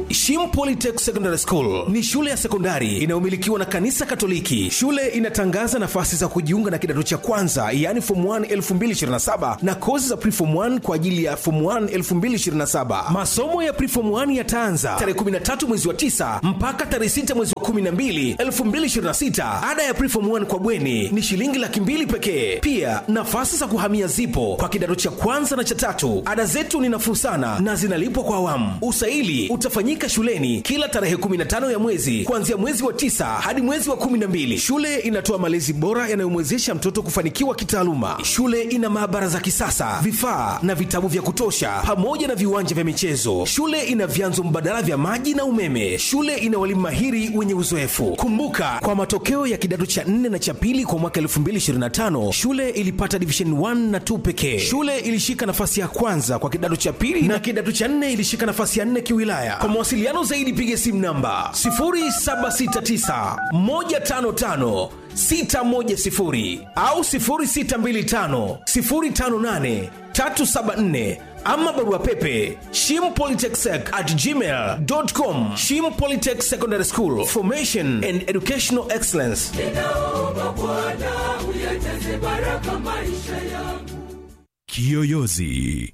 Shim Polytech Secondary School ni shule ya sekondari inayomilikiwa na kanisa Katoliki. Shule inatangaza nafasi za kujiunga na kidato cha kwanza, yaani form 1 2027 na kozi za preform 1 kwa ajili ya form 1 2027. Masomo ya preform 1 yataanza tarehe 13 mwezi wa 9 mpaka tarehe 6 mwezi wa 12 2026. Ada ya preform 1 kwa bweni ni shilingi laki mbili pekee. Pia nafasi za kuhamia zipo kwa kidato cha kwanza na cha tatu. Ada zetu ni nafuu sana na zinalipwa kwa awamu. Usaili utafanyika shuleni kila tarehe 15 ya mwezi kuanzia mwezi wa tisa hadi mwezi wa 12. Shule inatoa malezi bora yanayomwezesha mtoto kufanikiwa kitaaluma. Shule ina maabara za kisasa, vifaa na vitabu vya kutosha, pamoja na viwanja vya michezo. Shule ina vyanzo mbadala vya maji na umeme. Shule ina walimu mahiri wenye uzoefu. Kumbuka, kwa matokeo ya kidato cha 4 na cha pili kwa mwaka 2025 shule ilipata division 1 na 2 pekee. Shule ilishika nafasi ya kwanza kwa kidato cha pili na kidato cha 4 ilishika nafasi ya 4 kiwilaya. Kwa mawasiliano zaidi piga simu namba 0769 155 610 au 0625 058 374 ama barua pepe shimpolytechsec at gmail.com shim polytech secondary school formation and educational excellence ninaomba Bwana uyajaze baraka maisha yangu. Kiyoyozi.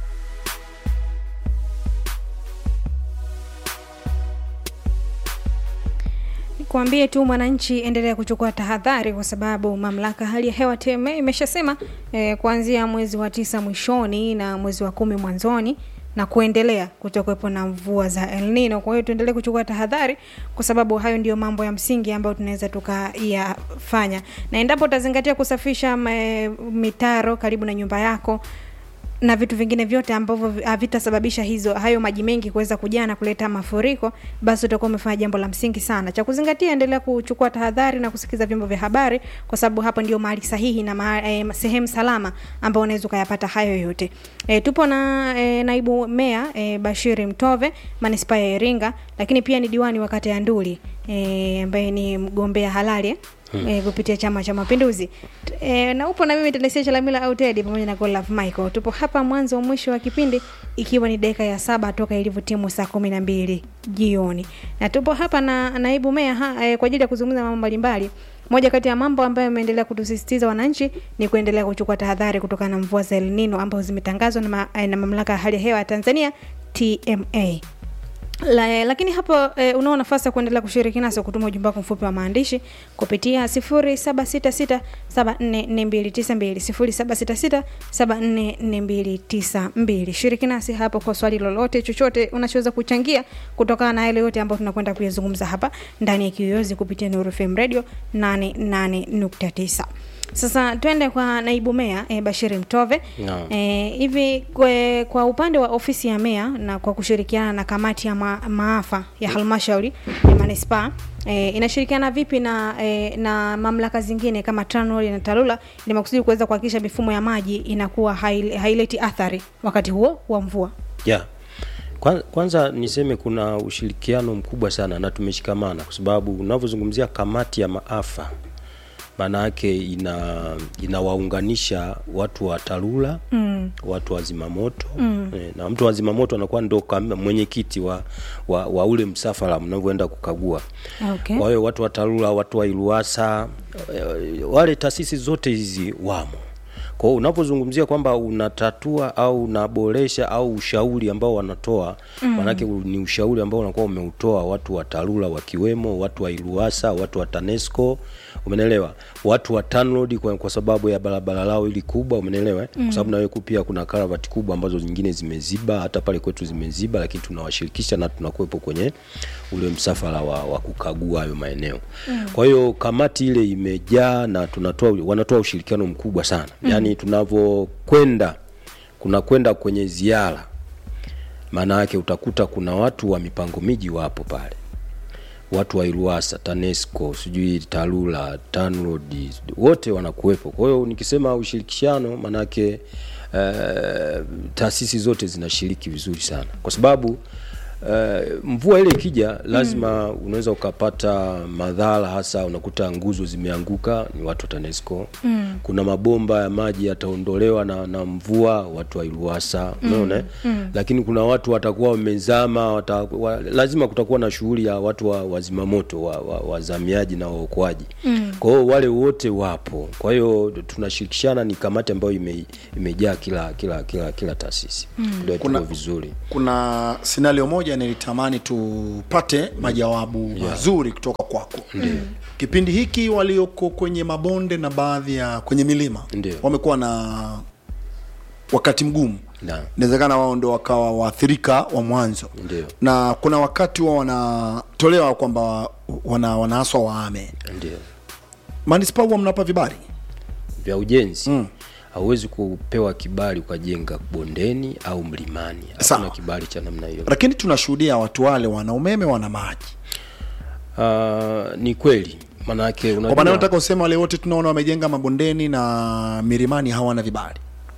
Kuambie tu mwananchi, endelea kuchukua tahadhari, kwa sababu mamlaka hali ya hewa TMA imeshasema eh, kuanzia mwezi wa tisa mwishoni na mwezi wa kumi mwanzoni na kuendelea kutokuwepo na mvua za El Nino. Kwa hiyo tuendelee kuchukua tahadhari, kwa sababu hayo ndio mambo ya msingi ambayo tunaweza tukayafanya, na endapo utazingatia kusafisha ma- mitaro karibu na nyumba yako na vitu vingine vyote ambavyo havitasababisha hizo hayo maji mengi kuweza kujaa na kuleta mafuriko, basi utakuwa umefanya jambo la msingi sana. Cha kuzingatia, endelea kuchukua tahadhari na kusikiza vyombo vya habari, kwa sababu hapo ndio mahali sahihi na ma, e, sehemu salama ambao unaweza ukayapata hayo yote. E, tupo na e, naibu meya e, Bashiri Mtove manispaa ya Iringa, lakini pia ni diwani wa kata ya Nduli e, ambaye ni mgombea halali hmm. e, kupitia Chama cha Mapinduzi e, na upo na mimi Telesia Chalamila au Teddy pamoja na Godlove Michael. Tupo hapa mwanzo mwisho wa kipindi ikiwa ni dakika ya saba toka ilivyotimu saa kumi na mbili jioni, na tupo hapa na naibu meya ha, e, kwa ajili ya kuzungumza mambo mbalimbali. Moja kati ya mambo ambayo ameendelea kutusisitiza wananchi ni kuendelea kuchukua tahadhari kutokana na mvua za El Nino ambazo zimetangazwa na, ma, na mamlaka ya hali ya hewa ya Tanzania TMA. La, lakini hapo e, unao nafasi ya kuendelea kushiriki nasi kutuma ujumbe wako mfupi wa maandishi kupitia 0766744292 0766744292. Shiriki nasi hapo kwa swali lolote chochote unachoweza kuchangia kutokana na yale yote ambayo tunakwenda kuyazungumza hapa ndani ya Kiyoyozi kupitia Nuru FM Radio 88.9. Sasa twende kwa naibu meya e, Bashiri Mtove. Naam. E, hivi kwe, kwa upande wa ofisi ya meya na kwa kushirikiana na kamati ya ma, maafa ya halmashauri ya manispaa e, inashirikiana vipi na e, na mamlaka zingine kama TANROADS na TARURA ili makusudi kuweza kuhakikisha mifumo ya maji inakuwa hail- haileti athari wakati huo wa mvua? yeah. Kwanza, kwanza niseme kuna ushirikiano mkubwa sana na tumeshikamana kwa sababu unavyozungumzia kamati ya maafa maana yake ina inawaunganisha watu wa TARURA mm. watu wa zimamoto mm. e, na mtu wa zimamoto anakuwa ndo kama mwenyekiti wa, wa, wa ule msafara mnavyoenda kukagua Okay. kwa hiyo watu wa TARURA watu wa ILUASA e, wale taasisi zote hizi wamo kwa hiyo unapozungumzia kwamba unatatua au unaboresha au ushauri ambao wanatoa mm. manake ni ushauri ambao unakuwa umeutoa watu wa TARURA wakiwemo watu wa ILUASA watu wa TANESCO umenelewa watu wa TANROADS kwa, kwa sababu ya barabara lao ili kubwa umenelewa mm. kwa sababu nawe pia kuna karavati kubwa ambazo nyingine zimeziba hata pale kwetu zimeziba lakini tunawashirikisha na tunakuwepo kwenye ule msafara wa, wa kukagua hayo maeneo mm. kwa hiyo kamati ile imejaa na tunatoa wanatoa ushirikiano mkubwa sana mm. yaani tunavyokwenda kuna kwenda kwenye ziara maana yake utakuta kuna watu wa mipango miji wapo pale watu wa Iruasa, TANESCO, sijui TARURA, TANROADS wote wanakuwepo. Kwa hiyo nikisema ushirikishano, manake uh, taasisi zote zinashiriki vizuri sana, kwa sababu Uh, mvua ile ikija lazima mm. unaweza ukapata madhara, hasa unakuta nguzo zimeanguka, ni watu wa TANESCO mm. kuna mabomba ya maji yataondolewa na, na mvua, watu wa IRUWASA umeona mm. mm. lakini kuna watu watakuwa wamezama wata, wa, lazima kutakuwa na shughuli ya watu wa wazimamoto wa, wa, wazamiaji na waokoaji mm. kwa hiyo wale wote wapo, kwa hiyo tunashirikishana, ni kamati ambayo ime, imejaa kila kila kila kila taasisi mm. ndio Kuna- tuko vizuri kuna scenario moja nilitamani tupate majawabu mazuri kutoka kwako kipindi hiki walioko kwenye mabonde na baadhi ya kwenye milima Ndio. wamekuwa na wakati mgumu Na. inawezekana wao ndo wakawa waathirika wa mwanzo Ndio. na kuna wakati wao wanatolewa kwamba wana, wanaaswa waame ndio manispaa huwa mnapa vibali vya ujenzi hauwezi kupewa kibali ukajenga bondeni au mlimani. Sawa. Hakuna kibali cha namna hiyo. lakini tunashuhudia watu wale wana umeme wana maji Uh, ni kweli maanake kwa maana unajua nataka useme wale wote tunaona wamejenga mabondeni na milimani hawana vibali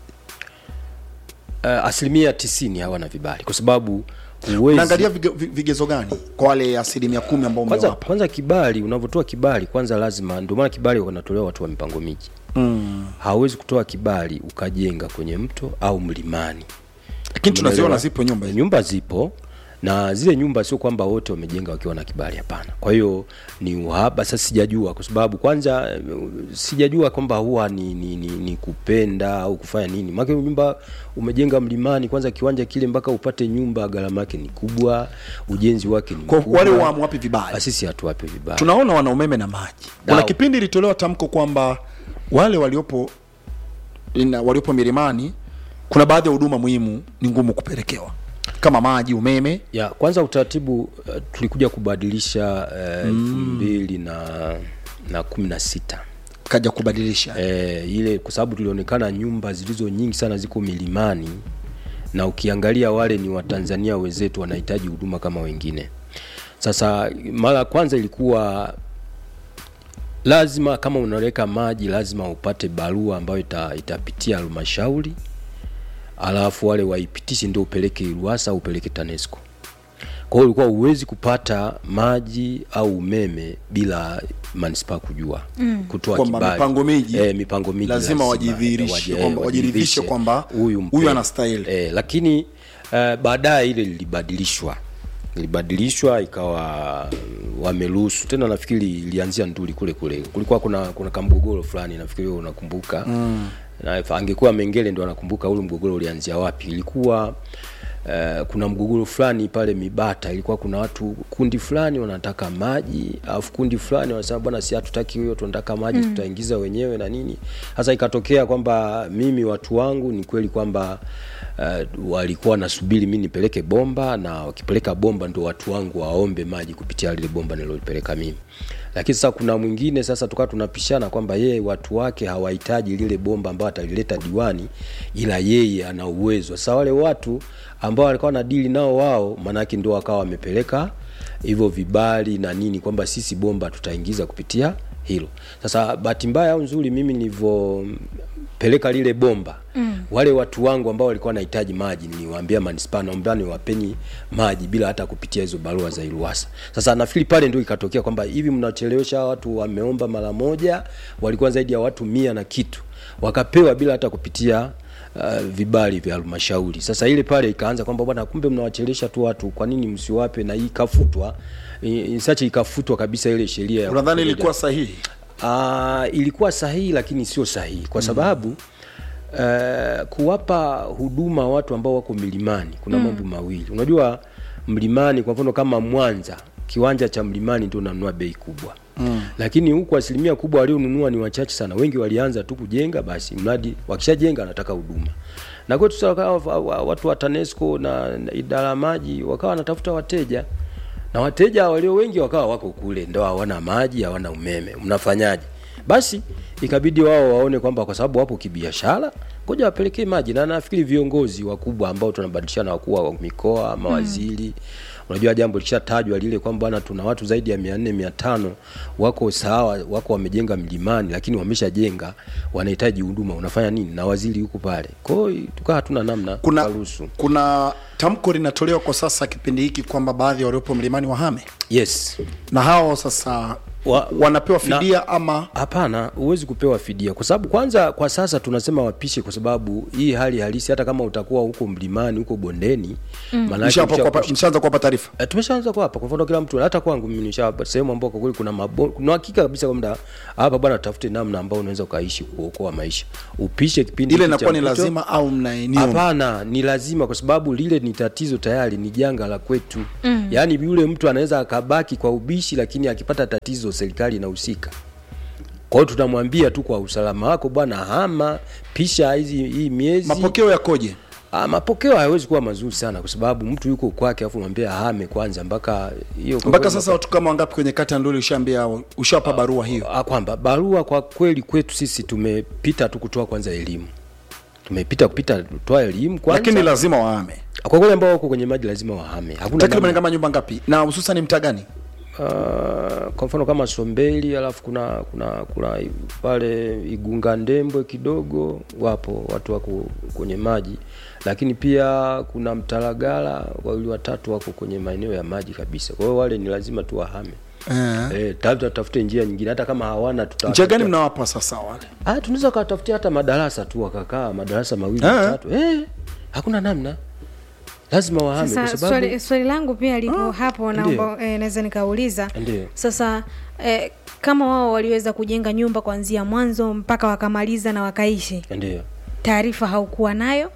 uh, asilimia tisini hawana vibali kwa sababu huwezi naangalia vige, vi- vigezo gani kwa wale asilimia kumi ambao kwanza, umewapa kwanza kibali unavyotoa kibali kwanza lazima ndio maana kibali wanatolewa watu wa mipango miji mm. hawezi kutoa kibali ukajenga kwenye mto au mlimani lakini tunaziona Umeelewa? zipo nyumba hizo. nyumba zipo na zile nyumba sio kwamba wote wamejenga wakiwa na kibali hapana kwa hiyo ni uhaba sasa sijajua kwa sababu kwanza eh, sijajua kwamba huwa ni, ni, ni, ni kupenda au kufanya nini maana nyumba umejenga mlimani kwanza kiwanja kile mpaka upate nyumba gharama yake ni kubwa ujenzi wake ni Kwa mkubwa. wale waamu wapi vibali Ah, sisi hatuwapi vibali tunaona wana umeme na maji kuna Dao. kipindi ilitolewa tamko kwamba wale waliopo ina, waliopo milimani kuna baadhi ya huduma muhimu ni ngumu kupelekewa kama maji umeme ya kwanza utaratibu uh, tulikuja kubadilisha elfu mbili na na kumi na sita kaja kubadilisha e, ile kwa sababu tulionekana nyumba zilizo nyingi sana ziko milimani na ukiangalia wale ni watanzania wenzetu wanahitaji huduma kama wengine sasa mara ya kwanza ilikuwa lazima kama unaweka maji lazima upate barua ambayo ita, itapitia halmashauri alafu wale waipitishe ndio upeleke iruasa au upeleke tanesco kwa hiyo ulikuwa huwezi kupata maji au umeme bila manispaa kujua mm. kutoa Kwamba kibali mipango miji eh, mipango miji lazima wajidhihirishe, waji- eh, kwamba wajiridhishe kwamba huyu huyu mpe- anastahili. eh, lakini uh, baadaye ile lilibadilishwa ilibadilishwa ikawa wameruhusu tena nafikiri ilianzia nduli kule kule kulikuwa kuna kuna kamgogoro fulani nafikiri wewe unakumbuka mm. na if angekuwa mengele ndo anakumbuka ule mgogoro ulianzia wapi ilikuwa Uh, kuna mgogoro fulani pale Mibata, ilikuwa kuna watu kundi fulani wanataka maji, alafu kundi fulani wanasema bwana, si hatutaki hiyo, tunataka maji mm. tutaingiza wenyewe na nini. Sasa ikatokea kwamba mimi watu wangu ni kweli kwamba uh, walikuwa wanasubiri mimi nipeleke bomba, na wakipeleka bomba ndo watu wangu waombe maji kupitia lile bomba nilolipeleka mimi lakini sasa kuna mwingine sasa tukawa tunapishana kwamba yeye watu wake hawahitaji lile bomba ambao atalileta diwani ila yeye ana uwezo sasa wale watu ambao walikuwa na dili nao wao maanake ndio wakawa wamepeleka hivyo vibali na nini kwamba sisi bomba tutaingiza kupitia hilo sasa bahati mbaya au nzuri mimi nilivyopeleka lile bomba mm. wale watu wangu ambao walikuwa wanahitaji maji niliwaambia manispaa naomba niwapeni maji bila hata kupitia hizo barua za iruasa sasa nafikiri pale ndio ikatokea kwamba hivi mnachelewesha hawa watu wameomba mara moja walikuwa zaidi ya watu mia na kitu wakapewa bila hata kupitia uh, vibali vya halmashauri sasa ile pale ikaanza kwamba bwana kumbe mnawachelewesha tu watu kwa nini msiwape na hii ikafutwa sache ikafutwa kabisa ile sheria ya unadhani kufuja. ilikuwa sahihi Uh, ilikuwa sahihi lakini sio sahihi kwa sababu uh, kuwapa huduma watu ambao wako milimani kuna mambo mawili. Unajua mlimani, kwa mfano kama Mwanza, kiwanja cha mlimani ndio unanunua bei kubwa mm. Lakini huku asilimia kubwa walionunua ni wachache sana. Wengi walianza tu kujenga, basi mradi wakishajenga anataka huduma na kwetu sasa wakawa wa- wa- watu wa TANESCO na, na idara ya maji wakawa wanatafuta wateja na wateja walio wengi wakawa wako kule, ndo hawana maji, hawana umeme, mnafanyaje? Basi ikabidi wao waone kwamba kwa sababu wapo kibiashara, ngoja wapelekee maji. Na nafikiri viongozi wakubwa ambao tunabadilishana, wakuu wa mikoa, mawaziri unajua jambo lishatajwa lile kwamba bwana tuna watu zaidi ya mia nne mia tano wako sawa wako wamejenga mlimani lakini wameshajenga wanahitaji huduma unafanya nini na waziri yuko pale kwao tukaa hatuna namna kuna tukaruhusu. kuna tamko linatolewa kwa sasa kipindi hiki kwamba baadhi ya waliopo mlimani wahame yes na hao sasa Wa- wanapewa na- fidia ama hapana huwezi kupewa fidia kwa sababu kwanza kwa sasa tunasema wapishe kwa sababu hii hali halisi hata kama utakuwa huko mlimani huko bondeni mm. mshapa kuwapa- mshaanza kuwapa taarifa Eh, tumeshaanza kuwapa kwa mfano kila mtu hata kwangu mimi nishawapa sehemu ambao kwa kweli kuna mabo, kuna hakika kabisa kwamba hapa bwana tafute namna ambao unaweza ukaishi kuokoa maisha upishe kipindi ile hiki cha inakuwa ni mpito. lazima au mnaenio Hapana, ni lazima kwa sababu lile ni tatizo tayari, ni janga la kwetu mm. Yaani yule mtu anaweza akabaki kwa ubishi, lakini akipata tatizo serikali inahusika. Kwa hiyo tunamwambia tu kwa usalama wako bwana, hama pisha hizi hii miezi mapokeo yakoje Ah, mapokeo hayawezi kuwa mazuri sana kwa sababu mtu yuko kwake afu mwambie ahame kwanza mpaka hiyo kwa mpaka kweli sasa watu kama wangapi kwenye kata nduli ushaambia ushawapa barua hiyo Ah, kwamba barua kwa kweli kwetu sisi tumepita tu kutoa kwanza elimu, tumepita kupita kutoa elimu kwanza, lakini lazima wahame kwa kweli ambao wako kwenye maji lazima wahame, hakuna takriban namna. kama nyumba ngapi na hususan mtaa gani Uh, kwa mfano kama Sombeli alafu kuna kuna kuna i- pale Igunga Ndembwe kidogo wapo watu wako kwenye maji, lakini pia kuna Mtalagala wawili watatu wako kwenye maeneo ya maji kabisa. Kwa hiyo wale ni lazima tu wahame. eh. Eh, tafuta tafute njia nyingine hata kama hawana tuta njia gani mnawapa sasa wale Ah, tunaweza kawatafutia hata madarasa tu wakakaa madarasa mawili Eh. matatu. Eh, hakuna namna. Lazima wahame kwa Sasa sababu swali, swali langu pia lipo hapo, naomba eh, naweza nikauliza Ndiyo. sasa eh, kama wao waliweza kujenga nyumba kuanzia mwanzo mpaka wakamaliza na wakaishi, ndio. taarifa haukuwa nayo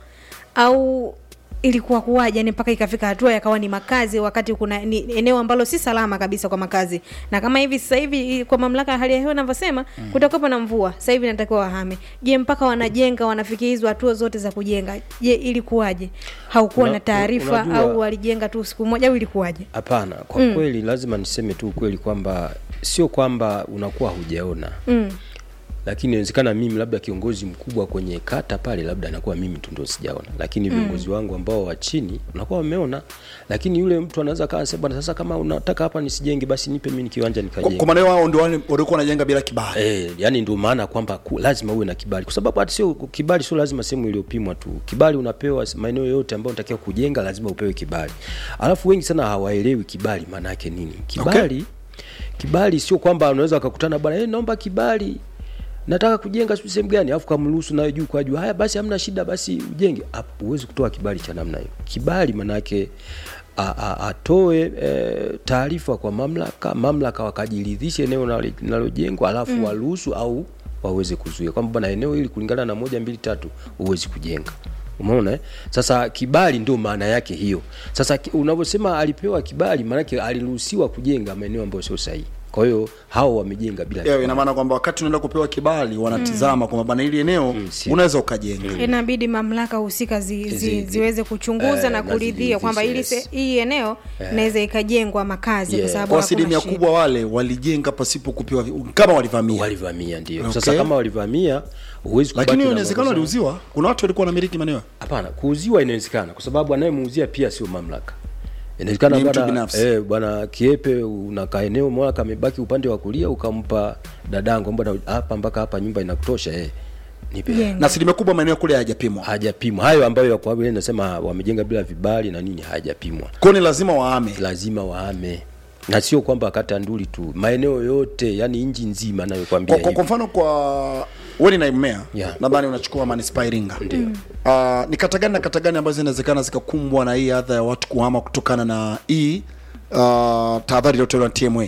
au ilikuwa kuwaje yani mpaka ikafika hatua yakawa ni makazi wakati kuna ni eneo ambalo si salama kabisa kwa makazi na kama hivi sasa hivi kwa mamlaka ya hali ya hewa inavyosema mm. kutakuwepo na mvua sasa hivi natakiwa wahame je mpaka wanajenga wanafikia hizo hatua zote za kujenga je ilikuwaje haukuwa Una- na taarifa unajua- au walijenga tu siku moja au ilikuwaje Hapana, kwa mm. kweli lazima niseme tu ukweli kwamba sio kwamba unakuwa hujaona mm. lakini inawezekana mimi labda kiongozi mkubwa kwenye kata pale labda anakuwa mimi tu ndo sijaona, lakini viongozi mm. wangu ambao wa chini unakuwa wameona, lakini yule mtu anaweza kaa sema bwana, sasa kama unataka hapa nisijenge, basi nipe mimi kiwanja Kwa- nikajenge. kwa maana wao ndio wale walikuwa wanajenga bila kibali Eh, yani ndio maana kwamba ku, lazima uwe na kibali, kwa sababu hata sio kibali, sio lazima sehemu iliyopimwa tu. Kibali unapewa s- maeneo yote ambayo unatakiwa kujenga, lazima upewe kibali. Alafu wengi sana hawaelewi kibali maana yake nini. Kibali okay. Kibali sio kwamba unaweza ukakutana bwana, eh, naomba kibali nataka kujenga sijui sehemu gani, alafu kamruhusu nayo juu kwa juu, haya basi, hamna shida, basi ujenge. Hapo huwezi kutoa kibali cha namna hiyo. Kibali maana yake a- a- atoe e, taarifa kwa mamlaka, mamlaka wakajiridhishe eneo linalo- linalojengwa, alafu mm. waruhusu au waweze kuzuia kwamba bwana, eneo hili kulingana na moja mbili tatu huwezi kujenga. Umeona eh? Sasa kibali ndio maana yake hiyo. Sasa ki- unavyosema alipewa kibali, maana yake aliruhusiwa kujenga maeneo ambayo sio sahihi. Kwa hiyo hao wamejenga bila yeah, kibali. ina maana kwamba wakati unaenda kupewa kibali wanatizama kwamba bana hili eneo si- unaweza ukajenga inabidi mamlaka husika zi, zi, Zi- ziweze kuchunguza eh, na na kuridhia kwamba hili ziridhishe, se- hii eneo inaweza ikajengwa makazi Yeah. kwa sababu kwa hakuna asilimia shida. kubwa wale walijenga pasipo kupewa vi- kama walivamia walivamia ndio. Okay. Sasa kama walivamia huwezi kubaki lakini na inawezekana makosa. waliuziwa kuna watu walikuwa wanamiliki maeneo Hapana, kuuziwa inawezekana kwa sababu anayemuuzia pia sio mamlaka. Inawezekana Ni mtu bwana binafsi. eh, bwana Kiepe unakaa eneo moja kamebaki upande wa kulia ukampa dadangu bwana hapa mpaka hapa nyumba inakutosha eh. Nipe. Jenga. na asilimia kubwa maeneo kule hayajapimwa Hajapimwa. Hayo ambayo kwa vile nasema wamejenga bila vibali na nini hajapimwa. kwao ni lazima waame Lazima wahame. Na sio kwamba kata Nduli tu, maeneo yote, yani nchi nzima nayokuambia kwa, kwa, kwa hivi. mfano kwa wewe ni naibu meya Yeah. nadhani unachukua manispaa Iringa Ndio. uh, ni kata gani na kata gani ambazo zinawezekana zikakumbwa na hii adha ya watu kuhama kutokana na hii uh, tahadhari iliyotolewa na TMA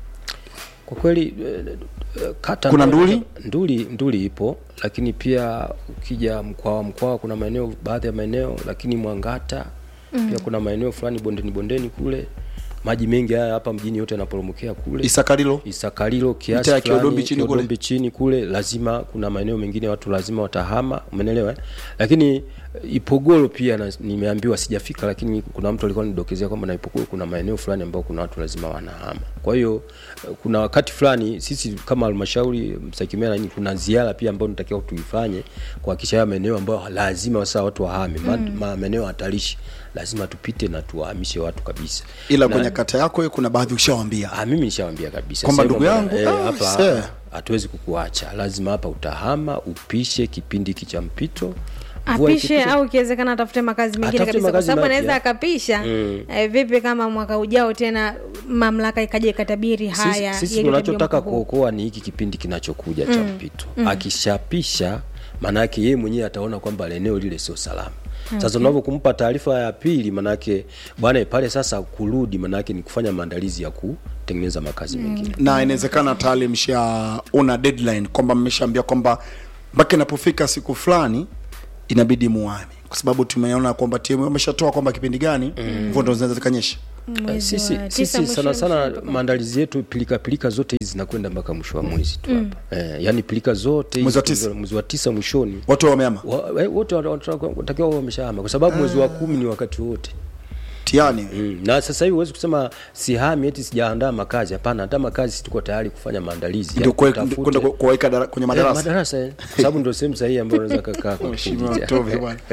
Kwa kweli eh, eh, kata Kuna ambayo- Nduli? Nduli Nduli ipo, lakini pia ukija mkoa wa mkoa kuna maeneo baadhi ya maeneo, lakini Mwangata mm. pia kuna maeneo fulani bondeni bondeni kule maji mengi haya hapa mjini yote yanaporomokea kule Isakalilo Isakalilo kiasi Mitaa ya fulani, Kiodombi chini kule. Kiodombi chini kule, lazima kuna maeneo mengine watu lazima watahama, umeelewa eh? Lakini eh, Ipogoro pia na, nimeambiwa sijafika, lakini kuna mtu alikuwa nidokezea kwamba na Ipogoro kuna maeneo fulani ambao kuna watu lazima wanahama. Kwa hiyo eh, kuna wakati fulani sisi kama halmashauri Msakimera nini, kuna ziara pia ambayo tunatakiwa tuifanye kuhakikisha haya maeneo ambayo lazima sasa watu wahame, mm. ma, maeneo hatarishi lazima tupite na tuwahamishe watu kabisa ila Na- kwenye kata yako hiyo kuna baadhi ushawambia Ah, mimi nishawambia kabisa Kwamba Sema ndugu bwana, yangu, eh, ah, hapa see. hatuwezi kukuacha lazima hapa utahama upishe kipindi hiki cha mpito Mvua apishe ikipisha- au ikiwezekana atafute makazi mengine Atafute kabisa kwa makazi sababu mapya. anaweza akapisha eh, vipi kama mwaka ujao tena mamlaka ikaja ikatabiri haya sisi, sisi yaliyotabiriwa tunachotaka mwaka huu. kuokoa ni hiki kipindi kinachokuja cha mpito akishapisha maanake yeye mwenyewe ataona kwamba eneo lile sio salama sasa unavyo kumpa taarifa ya pili manake bwana pale sasa kurudi manake ni kufanya maandalizi ya kutengeneza makazi mengine na inawezekana tayari mshaona deadline kwamba mmeshaambia kwamba mpaka inapofika siku fulani inabidi muame kwa sababu tumeona kwamba timu wameshatoa kwamba kipindi gani mvua ndo zinaweza zikanyesha Mwezi sisi, wa tisa sisi mwisho- sana sana mwisho- maandalizi yetu pilika pilika zote hizi zinakwenda mpaka mwisho wa mwezi tu hapa eh, yani pilika zote hizi Mwezi wa tisa. mwezi wa tisa mwishoni watu wameama wa- eh, wote watakiwa wameshahama kwa sababu mwezi wa kumi ni wakati wote tiani Mm. na sasa hivi huwezi kusema sihami eti sijaandaa makazi hapana hata makazi tuko tayari kufanya maandalizi ya ndio kwe- kutafute- kwenda ku- kuwaweka dara- kwenye Eh, madarasa madarasa eh. kwa sababu ndio sehemu sahihi ambayo unaweza kakaa kwa Mheshimiwa kipindi cha- Tovi bwana.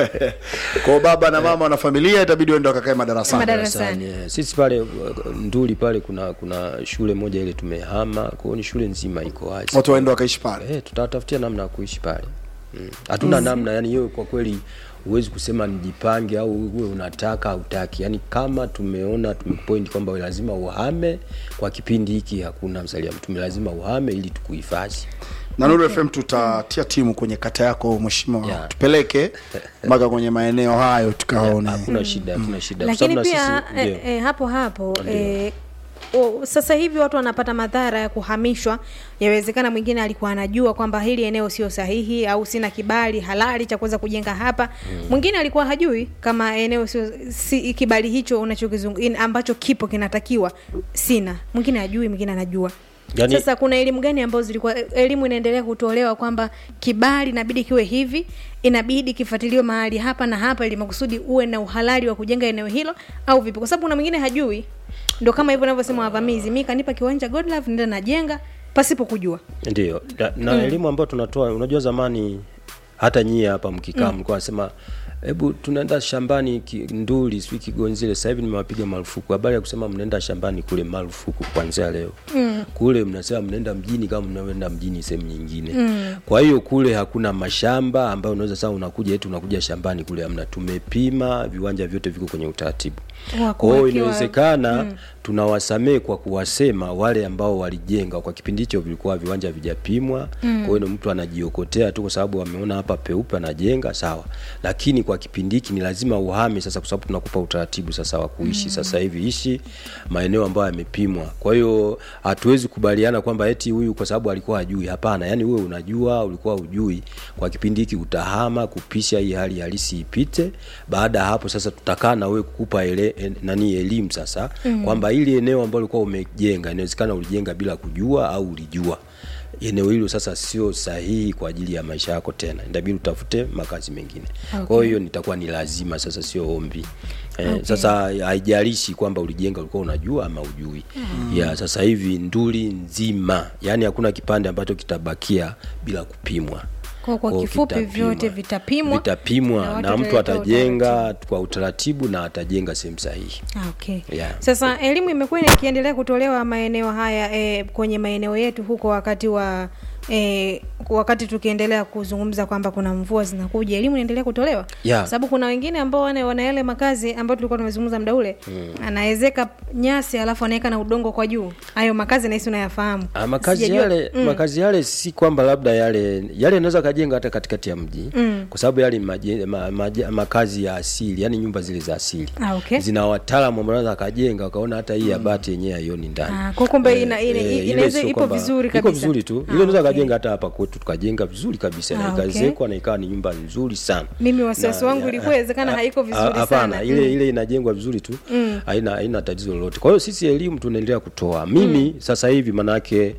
kwa baba na mama na familia itabidi waende wakakae madarasani Madarasa. darasani, eh. sisi pale uh, nduli pale kuna kuna shule moja ile tumehama kwa hiyo ni shule nzima iko wazi watu waende wakaishi pale eh, tutatafutia namna ya kuishi pale Mm. hatuna namna yani hiyo kwa kweli huwezi kusema nijipange au uwe unataka hautaki yani kama tumeona tumepoint kwamba lazima uhame kwa kipindi hiki hakuna msalia mtume lazima uhame ili tukuhifadhi na Nuru FM tutatia timu kwenye kata yako mheshimiwa Yeah. tupeleke mpaka kwenye maeneo hayo tukaone hakuna shida hakuna shida Kwa lakini sababu na pia sisi- eh, ndio. eh, hapo hapo eh, o, sasa hivi watu wanapata madhara ya kuhamishwa yawezekana mwingine alikuwa anajua kwamba hili eneo sio sahihi au sina kibali halali cha kuweza kujenga hapa mwingine alikuwa hajui kama eneo sio si, kibali hicho unachokizungu in- ambacho kipo kinatakiwa sina mwingine hajui mwingine anajua Yaani- sasa kuna elimu gani ambazo zilikuwa elimu inaendelea kutolewa kwamba kibali inabidi kiwe hivi inabidi kifuatiliwe mahali hapa na hapa ili makusudi uwe na uhalali wa kujenga eneo hilo au vipi kwa sababu kuna mwingine hajui ndo kama hivyo navyosema wavamizi mi kanipa kiwanja godlove nenda najenga pasipo kujua ndio na, na elimu ambayo tunatoa unajua zamani hata nyie hapa mkikaa mlikuwa nasema hebu tunaenda shambani ki- nduli sijui kigonzile sasa hivi nimewapiga marufuku habari ya kusema mnaenda shambani kule marufuku kuanzia leo mm. kule mnasema mnaenda mjini kama mnaenda mjini sehemu nyingine mm. kwa hiyo kule hakuna mashamba ambayo unaweza sasa unakuja eti unakuja shambani kule amna tumepima viwanja vyote viko kwenye utaratibu Wa kwa hiyo kuwekewa- inawezekana mm. tunawasamehe kwa kuwasema wale ambao walijenga kwa kipindi hicho vilikuwa viwanja vijapimwa mm. kwa hiyo ni mtu anajiokotea tu kwa sababu ameona hapa peupe anajenga sawa lakini kwa kipindi hiki ni lazima uhame sasa kwa sababu tunakupa utaratibu sasa wa kuishi mm. sasa hivi ishi maeneo ambayo yamepimwa kwa hiyo hatuwezi kubaliana kwamba eti huyu kwa sababu alikuwa hajui hapana yani wewe unajua ulikuwa hujui kwa kipindi hiki utahama kupisha hii hali halisi ipite baada ya hapo sasa tutakaa na wewe kukupa ele, en, nani elimu sasa mm. kwamba ili eneo ambalo ulikuwa umejenga inawezekana ulijenga bila kujua au ulijua eneo hilo sasa sio sahihi kwa ajili ya maisha yako tena inabidi utafute makazi mengine okay. kwa hiyo nitakuwa ni lazima sasa sio ombi Eh, Okay. sasa haijalishi kwamba ulijenga ulikuwa unajua ama ujui mm. ya sasa hivi nduli nzima yani hakuna kipande ambacho kitabakia bila kupimwa Kwa- kwa Kwa kifupi kitapimwa. vyote vitapimwa, na vitapimwa watu na, mtu watawekewa atajenga kwa utaratibu na atajenga sehemu sahihi Ah, okay. Yeah. Sasa elimu imekuwa ikiendelea kutolewa maeneo haya e, kwenye maeneo yetu huko wakati wa e, wakati tukiendelea kuzungumza kwamba kuna mvua zinakuja, elimu inaendelea kutolewa Yeah. sababu kuna wengine ambao wana, wana yale makazi ambayo tulikuwa tumezungumza muda ule mm. anaezeka nyasi alafu anaweka na udongo kwa juu. Hayo makazi nahisi unayafahamu. Ah, makazi Sijajua- yale mm. makazi yale si kwamba labda yale yale yanaweza kajenga hata katikati ya mji mm. kwa sababu yale maje, ma, maje, makazi ya asili yani nyumba zile za asili Ah, okay. zina wataalamu ambao wanaweza kajenga wakaona hata hii ya bati yenyewe haioni ndani Ah, kwa kumbe ina- ina- ile inaweza- sio ipo kwamba- vizuri iko kabisa. vizuri tu Ah, ile unaweza okay. kajenga hata hapa kwetu tukajenga vizuri kabisa Ah, na okay. ikazekwa na ikawa ni nyumba nzuri sana Mimi wasiwasi Na- wangu ya- ilikuwa inawezekana ah, haiko ah, vizuri hapana, sana. ile ile inajengwa vizuri tu haina haina tatizo lolote kwa hiyo sisi elimu tunaendelea kutoa mimi sasa hivi manake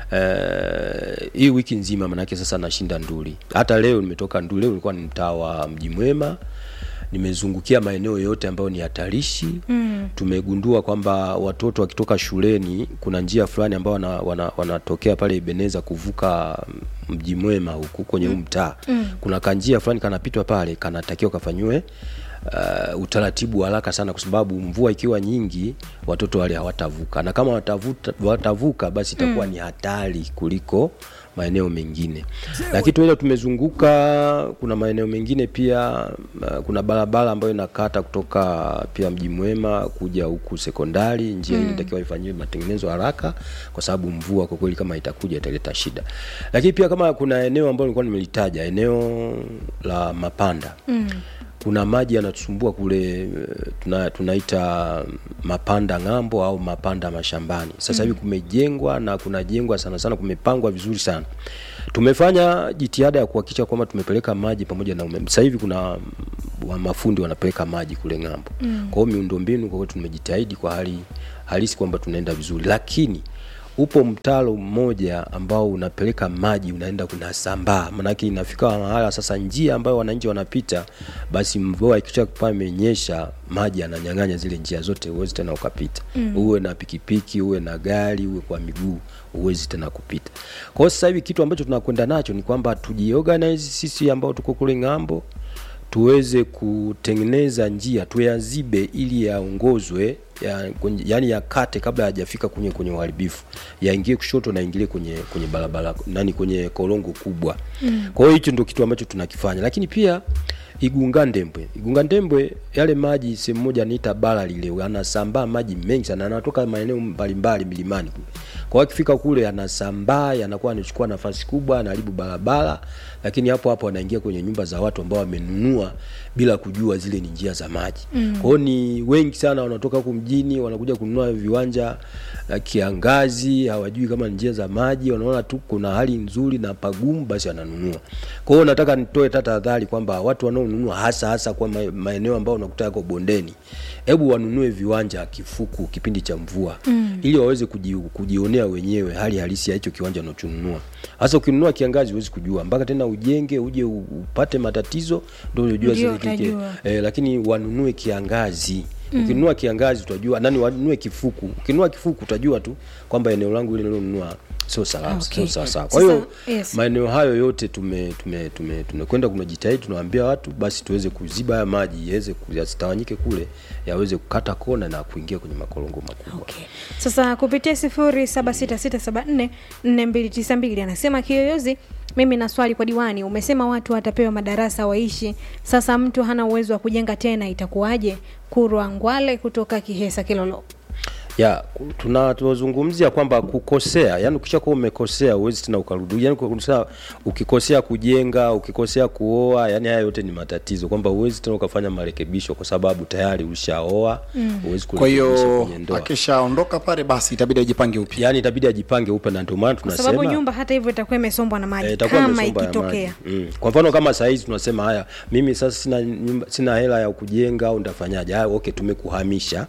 eh, hii wiki nzima manake sasa nashinda nduli hata leo nimetoka nduli leo nilikuwa ni mtaa wa mji mwema nimezungukia maeneo yote ambayo ni hatarishi mm. tumegundua kwamba watoto wakitoka shuleni kuna njia fulani ambao wana, wana, wanatokea pale Ebeneza kuvuka mji mwema huku kwenye huu mtaa mm. kuna kanjia fulani kanapitwa pale kanatakiwa kafanyiwe uh, utaratibu wa haraka sana kwa sababu mvua ikiwa nyingi watoto wale hawatavuka na kama watavuta, watavuka basi itakuwa mm. ni hatari kuliko maeneo mengine lakini tuele tumezunguka kuna maeneo mengine pia uh, kuna barabara ambayo inakata kutoka pia mji mwema kuja huku sekondari njia mm. inatakiwa ifanyiwe matengenezo haraka kwa sababu mvua kwa kweli kama itakuja italeta shida lakini pia kama kuna eneo ambalo nilikuwa nimelitaja eneo la mapanda mm kuna maji yanatusumbua kule eh, tuna, tunaita mapanda ng'ambo au mapanda mashambani sasa hivi mm. kumejengwa na kunajengwa sana sana kumepangwa vizuri sana tumefanya jitihada ya kuhakikisha kwamba tumepeleka maji pamoja na umeme sasa hivi kuna mm, wa mafundi wanapeleka maji kule ng'ambo mm. kwa hiyo miundombinu kwa hiyo tumejitahidi kwa hali halisi kwamba tunaenda vizuri lakini upo mtaro mmoja ambao unapeleka maji unaenda kunasambaa manake inafika mahala sasa njia ambayo wananchi wanapita basi mvua ikisha kuwa imenyesha maji yananyang'anya zile njia zote huwezi tena ukapita mm. uwe na pikipiki uwe na gari uwe kwa miguu huwezi tena kupita kwa hiyo sasa hivi kitu ambacho tunakwenda nacho ni kwamba tujiorganize sisi ambao tuko kule ng'ambo tuweze kutengeneza njia tuyazibe ili yaongozwe ya, kwenye- yaani yakate kabla hajafika kwenye kwenye uharibifu yaingie kushoto na ingilie kwenye kwenye barabara nani kwenye korongo kubwa mm. kwa hiyo hicho ndio kitu ambacho tunakifanya lakini pia igunga ndembwe igunga ndembwe yale maji sehemu moja anaita bara lile anasambaa maji mengi sana anatoka maeneo mbalimbali milimani kule kwa hiyo akifika kule yanasambaa yanakuwa anachukua nafasi kubwa anaharibu barabara lakini hapo hapo anaingia kwenye nyumba za watu ambao wamenunua bila kujua zile ni njia za maji mm. kwa hiyo ni wengi sana wanatoka huku mjini wanakuja kununua viwanja uh, kiangazi hawajui kama ni njia za maji wanaona tu kuna hali nzuri na pagumu basi wananunua kwa hiyo nataka nitoe ta tahadhari kwamba watu wanaonunua hasa hasa kwa ma- maeneo ambayo unakuta yako bondeni hebu wanunue viwanja kifuku kipindi cha mvua mm. ili waweze kuji, kujionea wenyewe hali halisi ya hicho kiwanja unachonunua hasa ukinunua kiangazi huwezi kujua mpaka tena ujenge uje u- upate matatizo ndio unajua Ndio zile kike utajua. eh, lakini wanunue kiangazi mm. ukinunua kiangazi utajua nani wanunue kifuku ukinunua kifuku utajua tu kwamba eneo langu ile nilonunua sio salama Okay. sio sawa sawa kwa hiyo Sasa, yes. maeneo hayo yote tume tume tume tumekwenda kumejitahidi tunawaambia watu basi tuweze kuziba haya maji yaweze ku- yasitawanyike kule yaweze kukata kona na kuingia kwenye makorongo makubwa Okay. Sasa kupitia sifuri saba sita sita saba nne nne mbili tisa mbili anasema Kiyoyozi, mimi na swali kwa diwani. Umesema watu watapewa madarasa waishi, sasa mtu hana uwezo wa kujenga tena, itakuwaje? Kurwa Ngwale kutoka Kihesa Kilolo. ya ku- tuna tunazungumzia kwamba kukosea yani ukishakuwa umekosea huwezi tena ukarudi yani ukikosea, ukikosea kujenga ukikosea kuoa yani haya yote ni matatizo kwamba huwezi tena ukafanya marekebisho kwa sababu tayari ushaoa huwezi kwa kurekebisha hiyo kwenye ndoa akishaondoka pale basi itabidi ajipange upya yani itabidi ajipange upya na ndio maana Kwa sababu tunasema nyumba hata hivyo itakuwa imesombwa na maji Eh, itakuwa kama imesomba ya ikitokea. maji. Mm. Kwa mfano kama saa hizi tunasema haya, mimi sasa sina nyumba, sina hela ya kujenga au ndafanyaje? Haya, okay, tumekuhamisha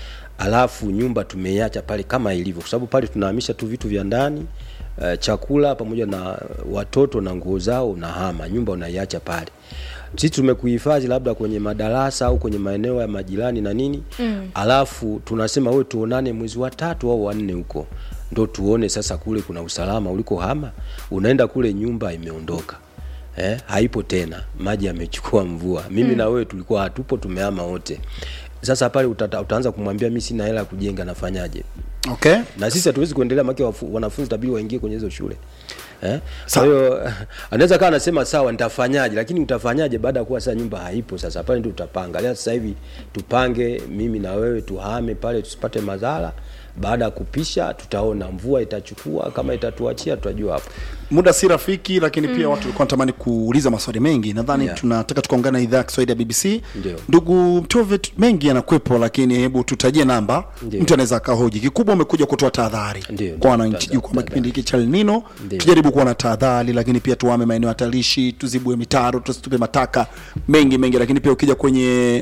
alafu nyumba tumeiacha pale kama ilivyo, kwa sababu pale tunahamisha tu vitu vya ndani uh, chakula pamoja na watoto na nguo zao, unahama nyumba unaiacha pale. Sisi tumekuhifadhi labda kwenye madarasa au kwenye maeneo ya majirani na nini mm. alafu tunasema wewe tuonane mwezi wa tatu au wanne huko ndo tuone sasa kule kuna usalama ulikohama. Unaenda kule nyumba imeondoka eh, haipo tena, maji yamechukua mvua. Mimi mm. na wewe tulikuwa hatupo, tumehama wote. Sasa pale utata, utaanza kumwambia mimi sina hela ya kujenga, nafanyaje? okay na sisi hatuwezi kuendelea maki wanafunzi tabidi waingie kwenye hizo shule eh? kwa Sawa. hiyo anaweza kawa anasema sawa nitafanyaje lakini utafanyaje baada ya kuwa sasa nyumba haipo sasa pale ndio utapanga leo sasa hivi tupange mimi na wewe tuhame pale tusipate madhara baada ya kupisha tutaona mvua itachukua kama itatuachia tutajua hapo muda si rafiki lakini pia watu walikuwa wanatamani kuuliza maswali mengi nadhani Yeah. tunataka tukaungana na idhaa ya kiswahili ya bbc Ndio. ndugu mtove tu- mengi yanakwepo lakini hebu tutajie namba Ndio. mtu anaweza akahoji kikubwa umekuja kutoa tahadhari Ndio, kwa ndio, wananchi tahadhari, juu kwamba tahadhari. kipindi hiki cha El Nino Ndio. tujaribu kuwa na tahadhari lakini pia tuame maeneo hatarishi tuzibue mitaro tusitupe mataka mengi mengi lakini pia ukija kwenye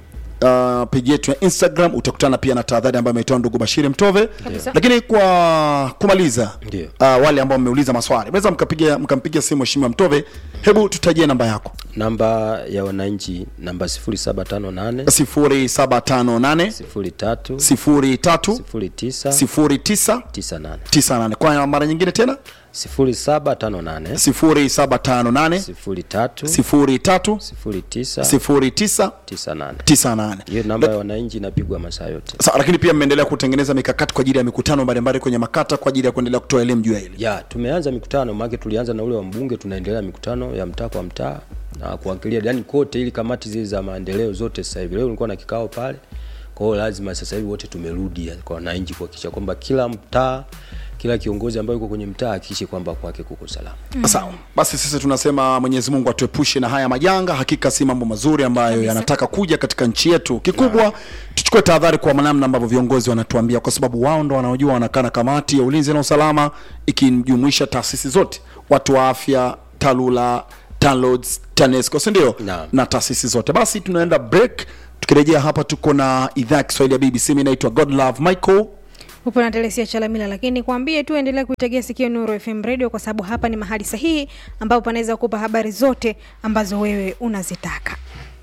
uh, peji yetu ya instagram utakutana pia na tahadhari ambayo ametoa ndugu bashiri mtove Kabisa. lakini kwa kumaliza Ndio. uh, wale ambao mmeuliza maswali mnaweza mkapiga mkampiga simu mheshimiwa mtove hebu tutajie namba yako namba ya wananchi namba 0758 0758 03 03 09 09 98 98 kwa mara nyingine tena 0758 0758 03 03 09 09 98 98 hiyo namba ya wananchi inapigwa masaa yote Sa, lakini pia mmeendelea kutengeneza mikakati kwa ajili ya mikutano mbalimbali kwenye makata kwa ajili ya kuendelea kutoa elimu juu ya hili ya tumeanza mikutano maake tulianza na ule wa mbunge tunaendelea mikutano ya mtaa kwa mtaa na kuangalia yani kote ili kamati zile za maendeleo zote sasa hivi leo nilikuwa na kikao pale kwa hiyo lazima sasa hivi wote tumerudi kwa wananchi kuhakikisha kwamba kila mtaa kila kiongozi ambaye yuko kwenye mtaa hakikishe kwamba kwake kuko salama sawa basi sisi tunasema mwenyezi mungu atuepushe na haya majanga hakika si mambo mazuri ambayo yanataka kuja katika nchi yetu kikubwa tuchukue tahadhari kwa namna ambavyo viongozi wanatuambia kwa sababu wao ndo wanaojua wanakaa na kamati ya ulinzi na usalama ikijumuisha taasisi zote watu wa afya talula TANROADS, tanesco sindio Naam. na taasisi zote basi tunaenda break tukirejea hapa tuko na idhaa ya kiswahili ya bbc mi naitwa godlove michael upo na telesia chalamila lakini kwambie tu endelea kuitegea sikio nuru fm radio kwa sababu hapa ni mahali sahihi ambapo panaweza kupa habari zote ambazo wewe unazitaka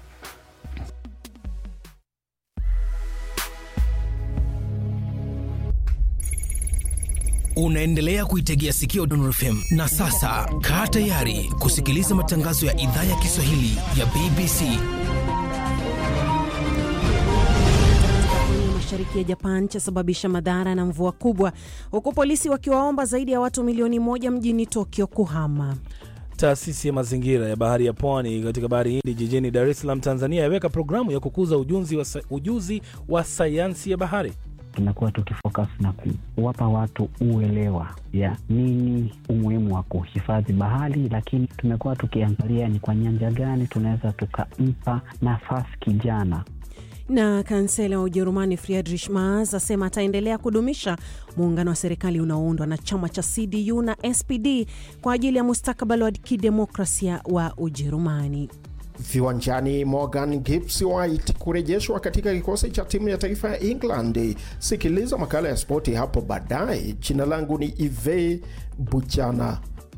unaendelea kuitegea sikio Nuru FM na sasa kaa tayari kusikiliza matangazo ya idhaa ya Kiswahili ya BBC. kwenye mashariki ya Japan chasababisha madhara na mvua kubwa, huku polisi wakiwaomba zaidi ya watu milioni moja mjini Tokyo kuhama. Taasisi ya mazingira ya bahari ya pwani katika bahari Hindi jijini Dar es Salaam, Tanzania, yaweka programu ya kukuza ujuzi wa, sa- ujuzi wa sayansi ya bahari. tumekuwa tukifocus na kuwapa watu uelewa ya nini umuhimu wa kuhifadhi bahari, lakini tumekuwa tukiangalia ni kwa nyanja gani tunaweza tukampa nafasi kijana Na kansela wa Ujerumani Friedrich Merz asema ataendelea kudumisha muungano wa serikali unaoundwa na chama cha CDU na SPD kwa ajili ya mustakabali wa kidemokrasia wa Ujerumani. Viwanjani, Morgan Gibbs White kurejeshwa katika kikosi cha timu ya taifa ya England. Sikiliza makala ya spoti hapo baadaye. Jina langu ni Ive Buchana.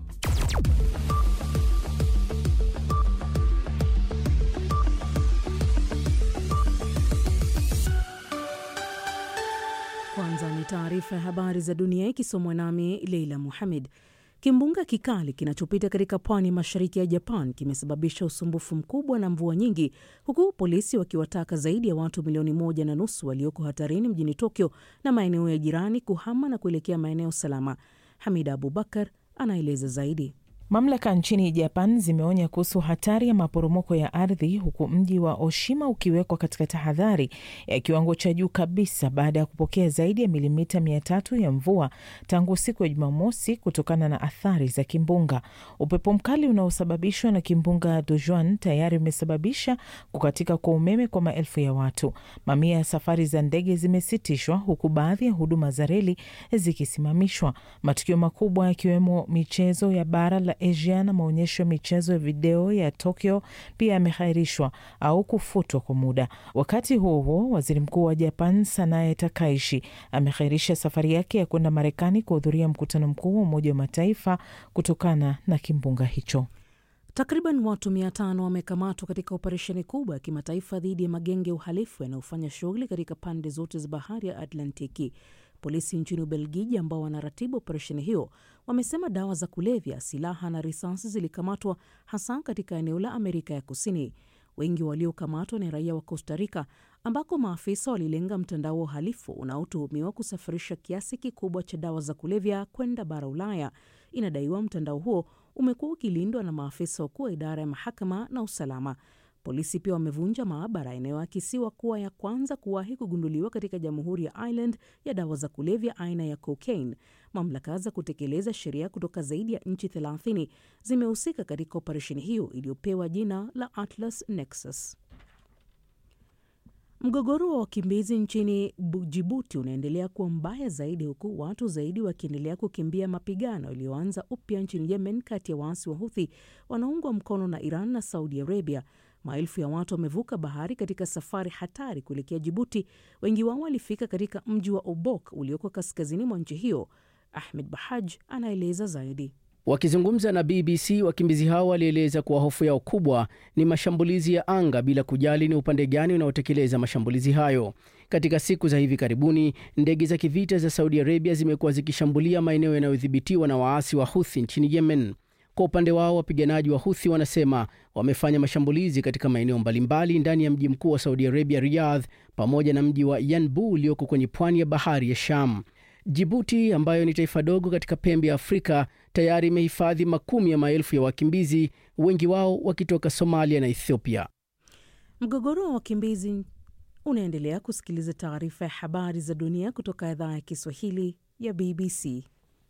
Kwanza ni taarifa ya habari za dunia ikisomwa nami Leila Muhamed. Kimbunga kikali kinachopita katika pwani mashariki ya Japan kimesababisha usumbufu mkubwa na mvua nyingi, huku polisi wakiwataka zaidi ya watu milioni moja na nusu walioko hatarini mjini Tokyo na maeneo ya jirani kuhama na kuelekea maeneo salama. Hamida Abubakar anaeleza zaidi. Mamlaka nchini Japan zimeonya kuhusu hatari ya maporomoko ya ardhi huku mji wa Oshima ukiwekwa katika tahadhari ya kiwango cha juu kabisa baada ya kupokea zaidi ya milimita mia tatu ya mvua tangu siku ya Jumamosi kutokana na athari za kimbunga. Upepo mkali unaosababishwa na kimbunga Dojuan tayari umesababisha kukatika kwa umeme kwa maelfu ya watu. Mamia ya safari za ndege zimesitishwa huku baadhi ya huduma za reli zikisimamishwa. Matukio makubwa yakiwemo michezo ya bara la Asia na maonyesho ya michezo ya video ya Tokyo pia yamehairishwa au kufutwa kwa muda. Wakati huo huo, waziri mkuu wa Japan Sanae Takaishi amehairisha safari yake ya kwenda Marekani kuhudhuria mkutano mkuu wa Umoja wa Mataifa kutokana na kimbunga hicho. Takriban watu mia tano wamekamatwa katika operesheni kubwa ya kimataifa dhidi ya magenge ya uhalifu yanayofanya shughuli katika pande zote za bahari ya Atlantiki. Polisi nchini Ubelgiji ambao wanaratibu operesheni hiyo wamesema dawa za kulevya, silaha na risasi zilikamatwa hasa katika eneo la Amerika ya Kusini. Wengi waliokamatwa ni raia wa Costa Rica ambako maafisa walilenga mtandao wa uhalifu unaotuhumiwa kusafirisha kiasi kikubwa cha dawa za kulevya kwenda bara Ulaya. Inadaiwa mtandao huo umekuwa ukilindwa na maafisa wakuu wa idara ya mahakama na usalama. Polisi pia wamevunja maabara inayoakisiwa kuwa ya kwanza kuwahi kugunduliwa katika jamhuri ya Ireland ya dawa za kulevya aina ya cocaine. Mamlaka za kutekeleza sheria kutoka zaidi ya nchi 30 zimehusika katika operesheni hiyo iliyopewa jina la Atlas Nexus. Mgogoro wa wakimbizi nchini Bu- Jibuti unaendelea kuwa mbaya zaidi huku watu zaidi wakiendelea kukimbia mapigano yaliyoanza upya nchini Yemen kati ya waasi wa Huthi wanaungwa mkono na Iran na Saudi Arabia. Maelfu ya watu wamevuka bahari katika safari hatari kuelekea Jibuti. Wengi wao walifika katika mji wa Obok ulioko kaskazini mwa nchi hiyo. Ahmed Bahaj anaeleza zaidi. Wakizungumza na BBC, wakimbizi hao walieleza kuwa hofu yao kubwa ni mashambulizi ya anga bila kujali ni upande gani unaotekeleza mashambulizi hayo. Katika siku za hivi karibuni, ndege za kivita za Saudi Arabia zimekuwa zikishambulia maeneo yanayodhibitiwa na waasi wa Houthi nchini Yemen. Kwa upande wao, wapiganaji wa Houthi wanasema wamefanya mashambulizi katika maeneo mbalimbali ndani ya mji mkuu wa Saudi Arabia, Riyadh, pamoja na mji wa Yanbu ulioko kwenye pwani ya bahari ya Sham. Jibuti ambayo ni taifa dogo katika pembe ya Afrika tayari imehifadhi makumi ya maelfu ya wakimbizi, wengi wao wakitoka Somalia na Ethiopia. Mgogoro wa wakimbizi unaendelea. Kusikiliza taarifa ya habari za dunia kutoka idhaa ya Kiswahili ya BBC.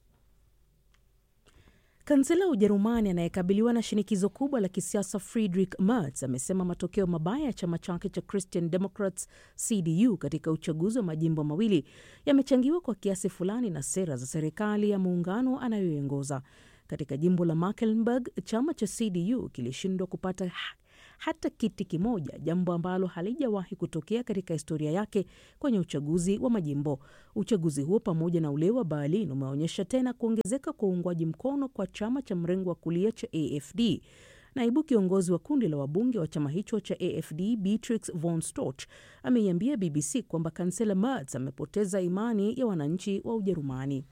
Kansela wa Ujerumani anayekabiliwa na shinikizo kubwa la kisiasa Friedrich Merz amesema matokeo mabaya ya chama chake cha Christian Democrats CDU katika uchaguzi wa majimbo mawili yamechangiwa kwa kiasi fulani na sera za serikali ya muungano anayoiongoza. Katika jimbo la Mecklenburg, chama cha CDU kilishindwa kupata hata kiti kimoja, jambo ambalo halijawahi kutokea katika historia yake kwenye uchaguzi wa majimbo. Uchaguzi huo pamoja na ule wa Berlin umeonyesha tena kuongezeka kwa uungwaji mkono kwa chama cha mrengo wa kulia cha AFD. Naibu kiongozi wa kundi la wabunge wa chama hicho cha AFD Beatrix von Storch ameiambia BBC kwamba kansela Merz amepoteza imani ya wananchi wa Ujerumani.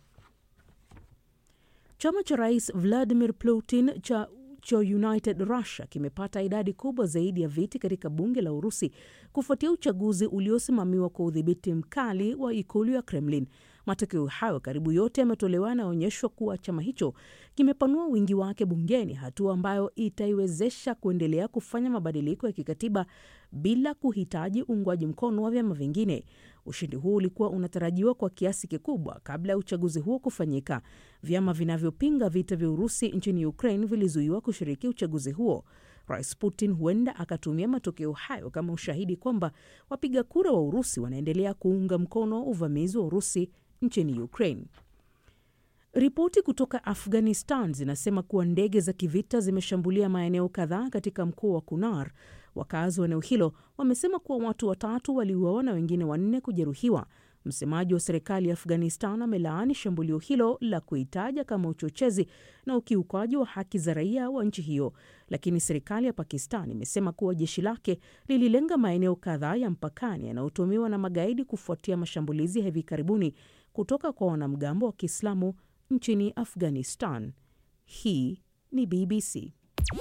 Chama cha rais Vladimir Putin cha cha United Russia kimepata idadi kubwa zaidi ya viti katika bunge la Urusi kufuatia uchaguzi uliosimamiwa kwa udhibiti mkali wa ikulu ya Kremlin. Matokeo hayo karibu yote yametolewa yanaonyeshwa kuwa chama hicho kimepanua wingi wake bungeni, hatua ambayo itaiwezesha kuendelea kufanya mabadiliko ya kikatiba bila kuhitaji uungwaji mkono wa vyama vingine. Ushindi huu ulikuwa unatarajiwa kwa kiasi kikubwa kabla ya uchaguzi huo kufanyika. Vyama vinavyopinga vita vya Urusi nchini Ukraine vilizuiwa kushiriki uchaguzi huo. Rais Putin huenda akatumia matokeo hayo kama ushahidi kwamba wapiga kura wa Urusi wanaendelea kuunga mkono uvamizi wa Urusi nchini Ukraine. Ripoti kutoka Afghanistan zinasema kuwa ndege za kivita zimeshambulia maeneo kadhaa katika mkoa wa Kunar. Wakazi wa eneo hilo wamesema kuwa watu watatu waliuawa na wengine wanne kujeruhiwa. Msemaji wa serikali ya Afghanistan amelaani shambulio hilo la kuitaja kama uchochezi na ukiukaji wa haki za raia wa nchi hiyo, lakini serikali ya Pakistan imesema kuwa jeshi lake lililenga maeneo kadhaa ya mpakani yanayotumiwa na magaidi kufuatia mashambulizi ya hivi karibuni kutoka kwa wanamgambo wa Kiislamu nchini Afghanistan. Hii ni BBC.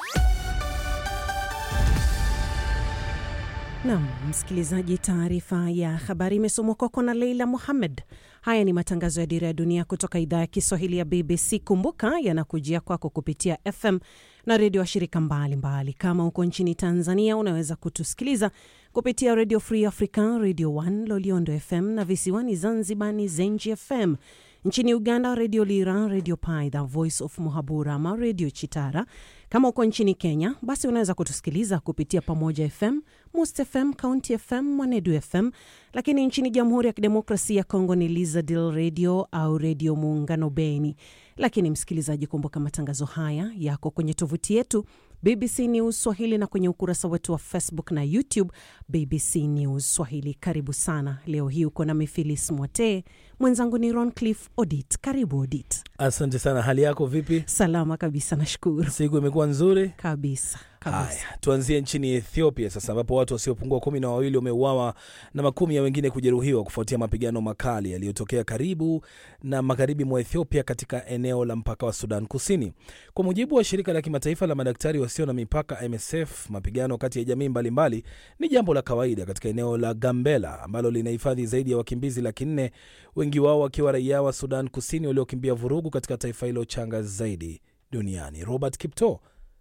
Nam msikilizaji, taarifa ya habari imesomwa kwako na Leila Muhammed. Haya ni matangazo ya Dira ya Dunia kutoka idhaa ya Kiswahili ya BBC. Kumbuka yanakujia kwako kupitia FM na redio wa shirika mbalimbali. Kama uko nchini Tanzania, unaweza kutusikiliza kupitia Radio Free Africa, Radio 1 Loliondo FM na visiwani Zanzibar ni Zenji FM. Nchini Uganda, Redio Lira, Redio Paidha, Voice of Muhabura ama Redio Chitara. Kama uko nchini Kenya, basi unaweza kutusikiliza kupitia Pamoja FM, Must FM, County FM, Mwanedu FM. Lakini nchini Jamhuri ya Kidemokrasia ya Kongo ni Lizadil Radio au Redio Muungano Beni. Lakini msikilizaji, kumbuka matangazo haya yako kwenye tovuti yetu BBC News Swahili na kwenye ukurasa wetu wa Facebook na YouTube BBC News Swahili. Karibu sana. Leo hii uko na Mifilis Mwatee, mwenzangu ni Roncliff Odit. Karibu Odit. Asante sana. Hali yako vipi? Salama kabisa, nashukuru. Siku imekuwa nzuri kabisa kabisa. Haya, tuanzie nchini Ethiopia sasa, ambapo watu wasiopungua kumi na wawili wameuawa na makumi ya wengine kujeruhiwa kufuatia mapigano makali yaliyotokea karibu na magharibi mwa Ethiopia katika eneo la mpaka wa Sudan Kusini. Kwa mujibu wa shirika la kimataifa la madaktari wasio na mipaka MSF, mapigano kati ya jamii mbalimbali ni jambo la kawaida katika eneo la Gambela ambalo linahifadhi zaidi ya wakimbizi laki nne, wengi wao wakiwa raia wa Sudan Kusini waliokimbia vurugu katika taifa hilo changa zaidi duniani. Robert Kipto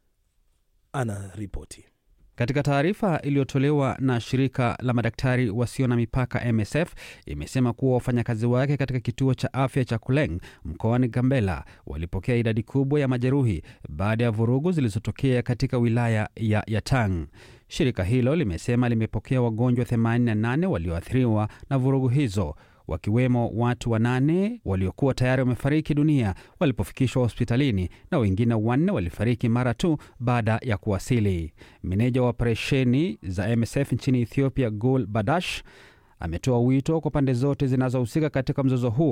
ana ripoti. Katika taarifa iliyotolewa na shirika la madaktari wasio na mipaka MSF imesema kuwa wafanyakazi wake katika kituo cha afya cha Kuleng mkoani Gambela walipokea idadi kubwa ya majeruhi baada ya vurugu zilizotokea katika wilaya ya Yatang. Shirika hilo limesema limepokea wagonjwa 88 walioathiriwa na vurugu hizo wakiwemo watu wanane waliokuwa tayari wamefariki dunia walipofikishwa hospitalini na wengine wanne walifariki mara tu baada ya kuwasili. Meneja wa operesheni za MSF nchini Ethiopia, Gul Badash, ametoa wito kwa pande zote zinazohusika katika mzozo huo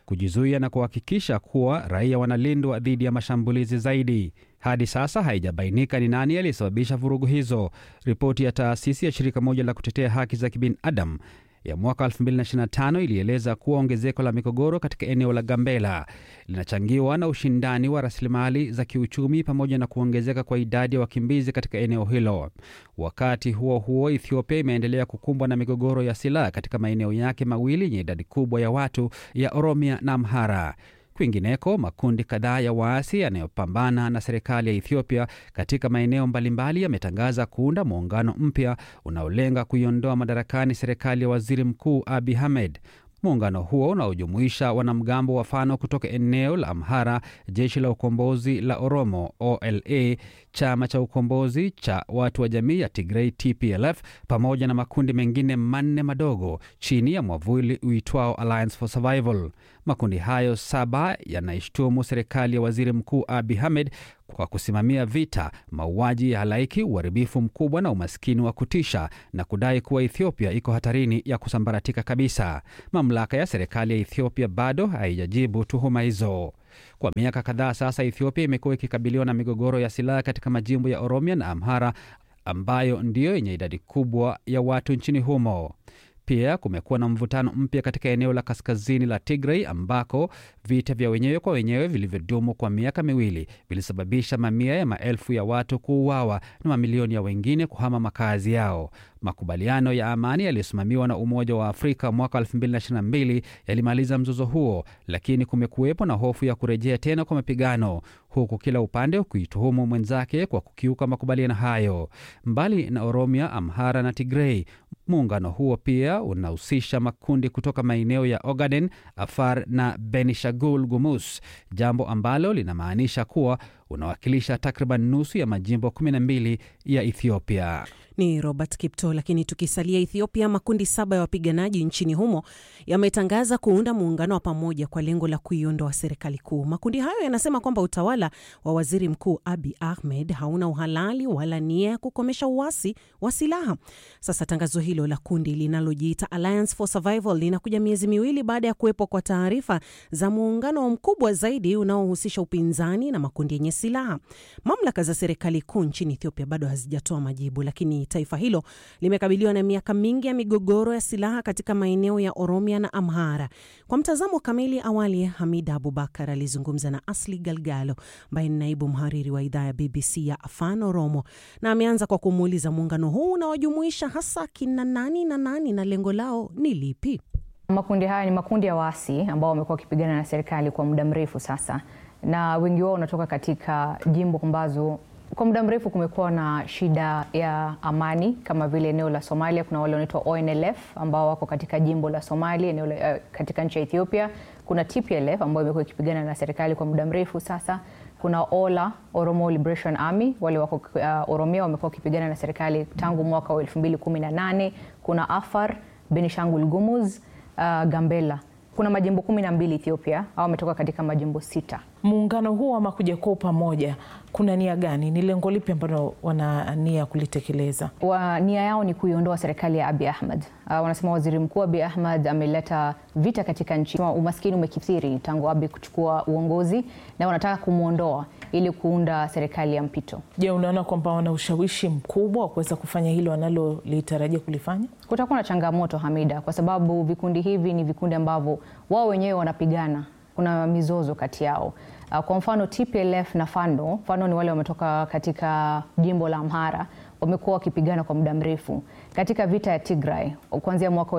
kujizuia na kuhakikisha kuwa raia wanalindwa dhidi ya mashambulizi zaidi. Hadi sasa haijabainika ni nani aliyesababisha vurugu hizo. Ripoti ya taasisi ya shirika moja la kutetea haki za kibinadamu ya mwaka 2025 ilieleza kuwa ongezeko la migogoro katika eneo la Gambela linachangiwa na ushindani wa rasilimali za kiuchumi pamoja na kuongezeka kwa idadi ya wakimbizi katika eneo hilo. Wakati huo huo, Ethiopia imeendelea kukumbwa na migogoro ya silaha katika maeneo yake mawili yenye idadi kubwa ya watu ya Oromia na Amhara. Kwingineko, makundi kadhaa ya waasi yanayopambana na serikali ya Ethiopia katika maeneo mbalimbali yametangaza kuunda muungano mpya unaolenga kuiondoa madarakani serikali ya waziri mkuu Abiy Ahmed. Muungano huo unaojumuisha wanamgambo wa Fano kutoka eneo la Amhara, jeshi la ukombozi la Oromo OLA, chama cha ukombozi cha watu wa jamii ya Tigray TPLF, pamoja na makundi mengine manne madogo chini ya mwavuli uitwao Alliance for Survival. Makundi hayo saba yanaishtumu serikali ya waziri mkuu Abiy Ahmed kwa kusimamia vita, mauaji ya halaiki, uharibifu mkubwa na umaskini wa kutisha na kudai kuwa Ethiopia iko hatarini ya kusambaratika kabisa. Mamlaka ya serikali ya Ethiopia bado haijajibu tuhuma hizo. Kwa miaka kadhaa sasa, Ethiopia imekuwa ikikabiliwa na migogoro ya silaha katika majimbo ya Oromia na Amhara ambayo ndiyo yenye idadi kubwa ya watu nchini humo. Pia kumekuwa na mvutano mpya katika eneo la kaskazini la Tigray ambako vita vya wenyewe kwa wenyewe vilivyodumu kwa miaka miwili vilisababisha mamia ya maelfu ya watu kuuawa na mamilioni ya wengine kuhama makazi yao. Makubaliano ya amani yaliyosimamiwa na Umoja wa Afrika mwaka 2022 yalimaliza mzozo huo, lakini kumekuwepo na hofu ya kurejea tena kwa mapigano, huku kila upande ukituhumu mwenzake kwa kukiuka makubaliano hayo. Mbali na Oromia, Amhara na Tigray, muungano huo pia unahusisha makundi kutoka maeneo ya Ogaden, Afar na Benishagul Gumus, jambo ambalo linamaanisha kuwa unawakilisha takriban nusu ya majimbo 12 ya Ethiopia. Ni Robert Kipto. Lakini tukisalia Ethiopia, makundi saba ya wapiganaji nchini humo yametangaza kuunda muungano wa pamoja kwa lengo la kuiondoa serikali kuu. Makundi hayo yanasema kwamba utawala wa waziri mkuu Abiy Ahmed hauna uhalali wala nia ya kukomesha uasi wa silaha. Sasa tangazo hilo la kundi linalojiita Alliance for Survival linakuja miezi miwili baada ya kuwepo kwa taarifa za muungano mkubwa zaidi unaohusisha upinzani na makundi yenye silaha. Mamlaka za serikali kuu nchini Ethiopia bado hazijatoa majibu, lakini taifa hilo limekabiliwa na miaka mingi ya migogoro ya silaha katika maeneo ya Oromia na Amhara. Kwa mtazamo kamili, awali Hamida Abubakar alizungumza na Asli Galgalo ambaye ni naibu mhariri wa idhaa ya BBC ya Afan Oromo, na ameanza kwa kumuuliza muungano huu unawajumuisha hasa kina nani na nani na lengo lao ni lipi? Makundi haya ni makundi ya waasi ambao wamekuwa wakipigana na serikali kwa muda mrefu sasa, na wengi wao wanatoka katika jimbo ambazo kwa muda mrefu kumekuwa na shida ya amani kama vile eneo la Somalia. Kuna wale wanaitwa ONLF ambao wako katika jimbo la Somalia, eneo la, uh, katika nchi ya Ethiopia. Kuna TPLF ambayo imekuwa ikipigana na serikali kwa muda mrefu sasa. Kuna OLA, Oromo Liberation Army, wale wako uh, Oromia wamekuwa wakipigana na serikali tangu mwaka wa 2018. Kuna Afar, Benishangul Gumuz, uh, Gambela. Kuna majimbo kumi na mbili Ethiopia au wametoka katika majimbo sita. Muungano huu ama kuja kwa pamoja, kuna nia gani? Ni lengo lipi ambalo wana nia kulitekeleza? Wa, nia yao ni kuiondoa serikali ya Abiy Ahmed. Uh, wanasema waziri mkuu Abiy Ahmed ameleta vita katika nchi, umaskini umekithiri tangu Abiy kuchukua uongozi, na wanataka kumwondoa ili kuunda serikali ya mpito. Je, unaona kwamba wana ushawishi mkubwa wa kuweza kufanya hilo wanalolitarajia kulifanya? Kutakuwa na changamoto Hamida, kwa sababu vikundi hivi ni vikundi ambavyo wao wenyewe wanapigana, kuna mizozo kati yao. Kwa mfano TPLF na Fano, Fano ni wale wametoka katika jimbo la Amhara, wamekuwa wakipigana kwa muda mrefu katika vita ya Tigray kuanzia mwaka wa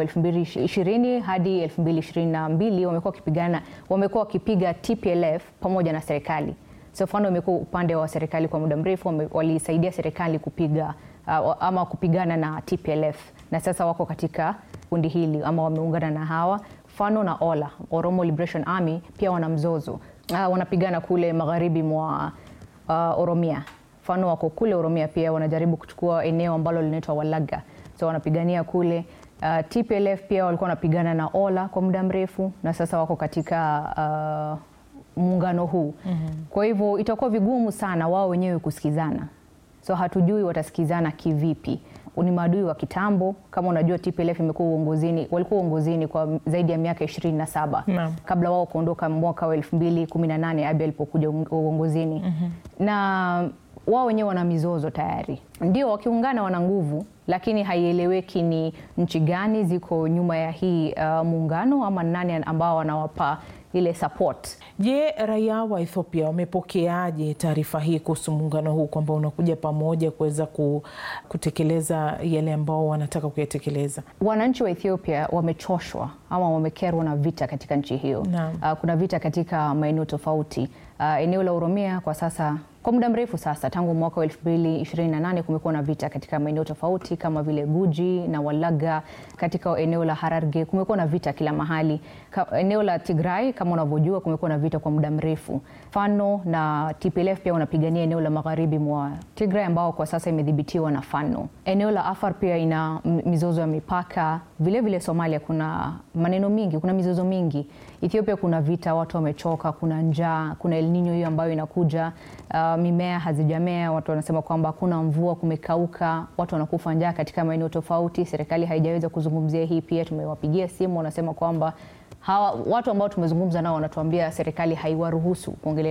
2020 hadi 2022 wamekuwa wakipigana, wamekuwa wakipiga TPLF pamoja na serikali. So Fano imekuwa upande wa serikali kwa muda mrefu, walisaidia serikali kupiga uh, ama kupigana na TPLF na sasa wako katika kundi hili ama wameungana na hawa. Fano na Ola, Oromo Liberation Army, pia wana mzozo uh, wanapigana kule magharibi mwa uh, Oromia. Fano wako kule Oromia pia wanajaribu kuchukua eneo ambalo linaitwa Walaga, so wanapigania kule. Uh, TPLF pia walikuwa wanapigana na Ola kwa muda mrefu na sasa wako katika uh, muungano huu mm -hmm. Kwa hivyo itakuwa vigumu sana wao wenyewe kusikizana, so hatujui watasikizana kivipi. ni maadui wa kitambo. Kama unajua TPLF imekuwa uongozini, walikuwa uongozini kwa zaidi ya miaka 27 Naam. kabla wao kuondoka mwaka wa 2018 Abiy alipokuja uong- uongozini na wao wenyewe wana mizozo tayari. Ndio wakiungana wana nguvu, lakini haieleweki ni nchi gani ziko nyuma ya hii uh, muungano ama nani ambao wanawapa ile support. Je, raia wa Ethiopia wamepokeaje taarifa hii kuhusu muungano huu kwamba unakuja pamoja kuweza ku, kutekeleza yale ambao wanataka kuyatekeleza? Wananchi wa Ethiopia wamechoshwa ama wamekerwa na vita katika nchi hiyo. Naam. Uh, kuna vita katika maeneo tofauti. Uh, eneo la Oromia kwa sasa kwa muda mrefu sasa tangu mwaka wa 2028 kumekuwa na vita katika maeneo tofauti kama vile Guji na Walaga. Katika eneo la Hararge kumekuwa na vita kila mahali. Ka, eneo la Tigray kama unavyojua kumekuwa na vita kwa muda mrefu. Fano na TPLF pia wanapigania eneo la magharibi mwa Tigray ambao kwa sasa imedhibitiwa na Fano. Eneo la Afar pia ina m- mizozo ya mipaka. Vile vile Somalia kuna maneno mingi, kuna mizozo mingi. Ethiopia kuna vita, watu wamechoka, kuna njaa, kuna El Nino hiyo ambayo inakuja. Uh, mimea hazijamea, watu wanasema kwamba hakuna mvua, kumekauka, watu wanakufa njaa katika maeneo tofauti. Serikali haijaweza kuzungumzia hii. Pia tumewapigia simu, wanasema kwamba hawa watu ambao tumezungumza nao wanatuambia serikali haiwaruhusu kuongelea